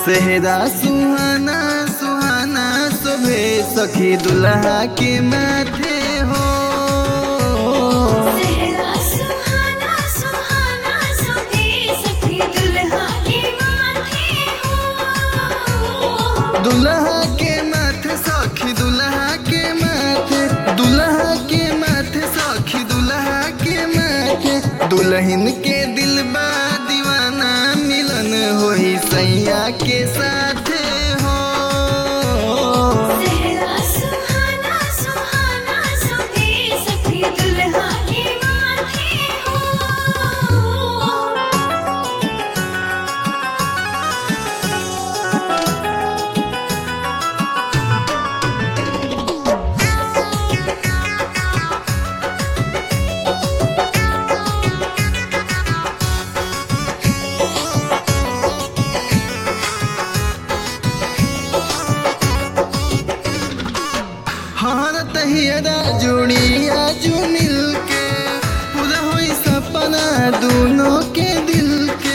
सेहरा सुहाना सुहाना शोभे सखी दुल्हा के माथे हो सेहरा सुहाना सुहाना सोहे सखी दुल्हा के माथे हो दुल्हा के माथे सखी दुल्हा के माथे दुल्हा के माथे सखी दुल्हा के माथे दुल्हन के दिल बा दीवाना मिलन होई सैया के साथे हो सेहरा सुहाना सुहाना सोहे सखी दुल्हा के माथे हो हर तहियरा जोड़िया जो मिल के पूरा होई सपना दोनों के दिल के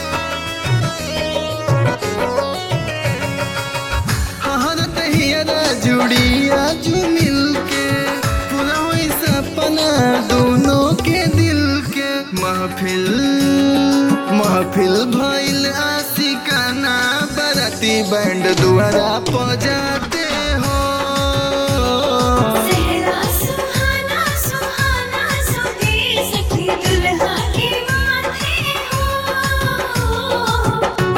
हर तहियरा जोड़िया जो मिल के पूरा होई सपना दोनों के दिल के महफिल महफिल भइल आशिकाना बराती बैंड दुआरा पजाते हो सेहरा सुहाना सुहाना सोहे सखी दुल्हा के माथे हो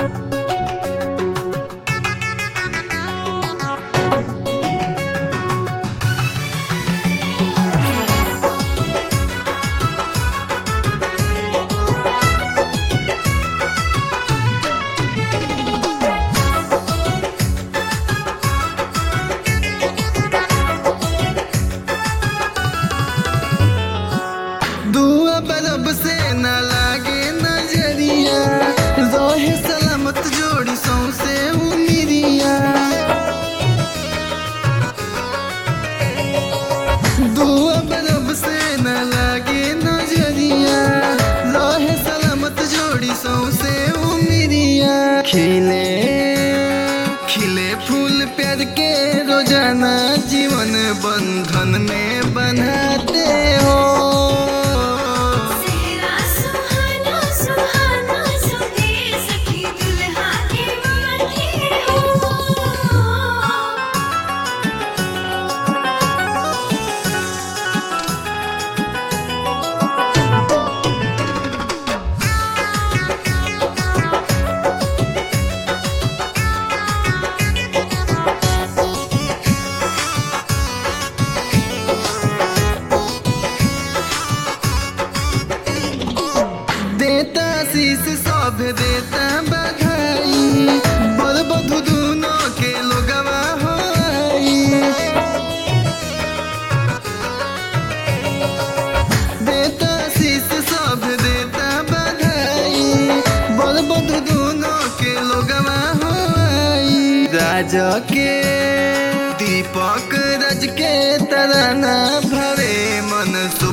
दुआ बरब से न लागे नजरिया रोहे सलामत जोड़ी सौसे उमिरिया दुआ बरब से न लागे नजरिया रोहे सलामत जोड़ी सौसे उमिरिया खिले खिले फूल प्यार के रोजाना जीवन बंधन में बनाते हो सेहरा सुहाना सुहाना सोहे सखी दुल्हा के माथे हो देता शीश सब देता बधाई बर बधु दोनों के लोगवा होई देता शीश सब देता बधाई बर बधु दोनों के लोगवा होई राज के दीपक रज के तराना भवे मन सुख